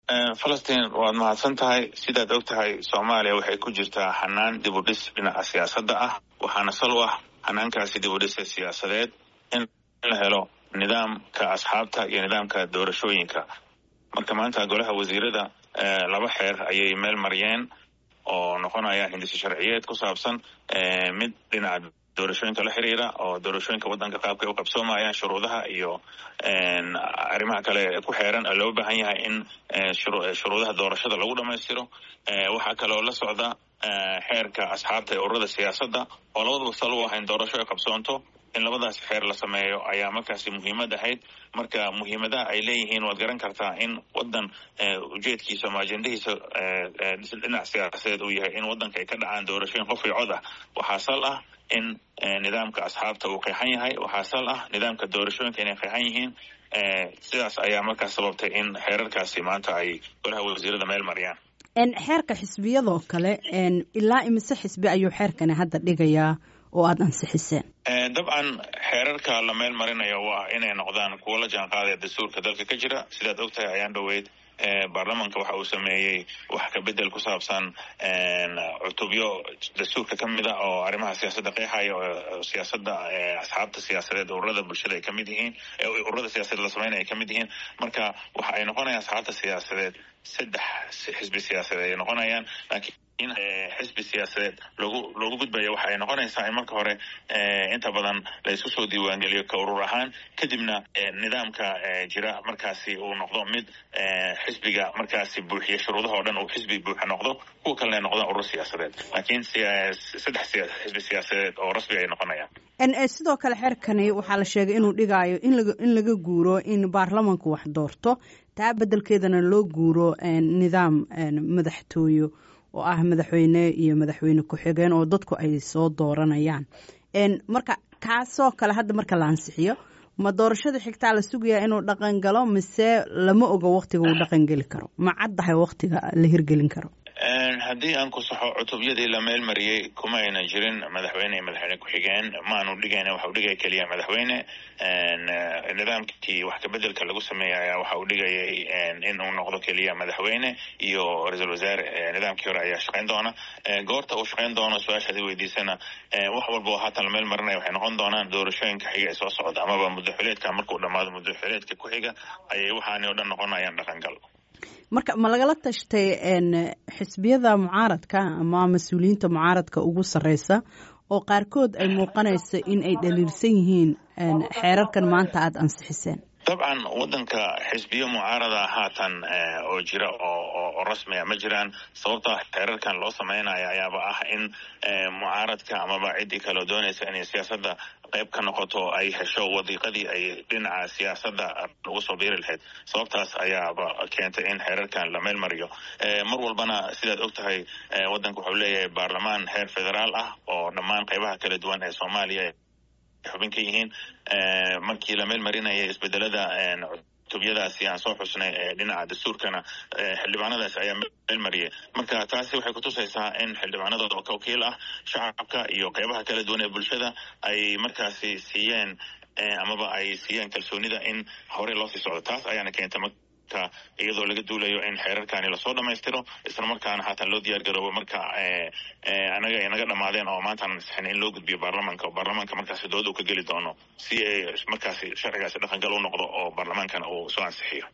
falastiin waad mahadsan tahay sidaad og tahay soomaaliya waxay ku jirtaa xanaan dib u dhis dhinaca siyaasadda ah waxaana sal u ah xanaankaasi dib u dhisa siyaasadeed in la helo nidaamka asxaabta iyo nidaamka doorashooyinka marka maanta golaha wasiirada laba xeer ayay meel mariyeen oo noqonaya hindisi sharciyeed ku saabsan mid dhinaca doorashooyinka la xiriira oo doorashooyinka waddanka qaabkay u qabsoomayaan shuruudaha iyo arrimaha kale ku xeeran oo loo baahan yahay in shuruudaha doorashada lagu dhammaystiro waxaa kaloo la socda xeerka asxaabta ee ururada siyaasadda oo labadaba sal u ah in doorasho ay qabsoonto in labadaas xeer la sameeyo ayaa markaasi muhiimad ahayd marka muhiimadaha ay leeyihiin waad garan kartaa in waddan ujeedkiisa ama ajendahiisa dhinac siyaasadeed uu yahay in waddanka ay ka dhacaan doorashooyin qof iyo cod ah waxaa sal ah in nidaamka asxaabta uu qeexan yahay waxaa sal ah nidaamka doorashooyinka inay qeexan yihiin sidaas ayaa markaas sababtay in xeerarkaasi maanta ay golaha wasiirada meel mariyaan xeerka xisbiyadoo kale ilaa imise xisbi ayuu xeerkani hadda dhigayaa oo aada ansixiseen dabcan xeerarka la meel marinayo waa inay noqdaan kuwo la jaan qaadaya dastuurka dalka ka jira sidaad og tahay ayaan dhoweyd baarlamanka waxa uu sameeyey wax ka bedel ku saabsan cutubyo dastuurka ka mid a oo arrimaha siyaasadda qeexaya oo siyaasadda asxaabta siyaasadeed ururada bulshada ay ka mid yihiin ururada siyaasadeed la sameynaya ay ka mid yihiin marka waxa ay noqonayaan asxaabta siyaasadeed saddex xisbi siyaasadeed ay noqonayaan laakiin in xisbi siyaasadeed loogu loogu gudbaya waxa ay noqonaysaa in marka hore inta badan la isku soo diiwaangeliyo ka urur ahaan kadibna nidaamka jira markaasi uu noqdo mid xisbiga markaasi buuxiya shuruudaha o dhan uu xisbi buuxa noqdo kuwa kalena ay noqdaan urur siyaasadeed laakiin saddex xisbi siyaasadeed oo rasmi ay noqonayaan sidoo kale xeerkani waxaa la sheegay inuu dhigaayo in laga guuro in baarlamanku wax doorto taa beddelkeedana loo guuro nidaam madaxtooyo oo ah madaxweyne iyo madaxweyne ku-xigeen oo dadku ay soo dooranayaan marka kaasoo kale hadda marka la ansixiyo ma doorashada xigtaa la sugayaa inuu dhaqan galo mise lama ogo waktiga uu dhaqan geli karo ma caddahay waktiga la hirgelin karo haddii aan ku saxo cutubyadii la meel mariyey kuma ayna jirin madaxweyne iyo madaxweyne ku-xigeen maanu dhigayna waxa uu dhigaya keliya madaxweyne nidaamkii wax kabedelka lagu sameeyay ayaa waxa uu dhigayay in uu noqdo keliya madaxweyne iyo ra-iisul wasaare nidaamkii hore ayaa shaqayn doona goorta uu shaqayn doono su-aashaad i weydiisana wax walba oo haatan la meel marinaya waxay noqon doonaan doorashooyinka xiga ee soo socda amaba muddaxileedka markuu dhammaado muddaxileedka ku xiga ayay waxaani o dhan noqonayaan dhaqangal marka ma lagala tashtay xisbiyada mucaaradka ama mas-uuliyiinta mucaaradka ugu sarreysa oo qaarkood ay muuqanayso in ay dhaliilsan yihiin xeerarkan maanta aada ansixiseen dabcan waddanka xisbiyo mucaarada haatan oo jira oo rasmiga ma jiraan sababta xeerarkan loo sameynaya ayaaba ah in mucaaradka amaba ciddii kaleo doonaysa inay siyaasadda qayb ka noqoto ay hesho wadiiqadii ay dhinaca siyaasadda lagu soo biiri lahayd sababtaas ayaaba keentay in xeerarkan la meel mariyo mar walbana sidaad og tahay waddanka wuxuu leeyahay baarlamaan heer federaal ah oo dhammaan qaybaha kala duwan ee soomaaliya xubin ka yihiin markii la meel marinaya isbedelada cutubyadaasi aan soo xusnay dhinaca dastuurkana xildhibaanadaasi ayaa meel mariyay marka taasi waxay kutusaysaa in xildhibaanadooda oo ka wakiil ah shacabka iyo qeybaha kala duwan ee bulshada ay markaasi siiyeen amaba ay siiyeen kalsoonida in horey loo sii socdo taas ayaana keentay iyadoo laga duulayo in xeerarkani lasoo dhamaystiro isla markaana haatan loo diyaar garoobo marka anaga ay naga dhamaadeen oo maantaan ansixin in loo gudbiyo baarlamanka oo baarlamanka markaasi dood uu ka geli doono si ay markaasi sharcigaasi dhaqangal u noqdo oo baarlamaankana uu soo ansixiyo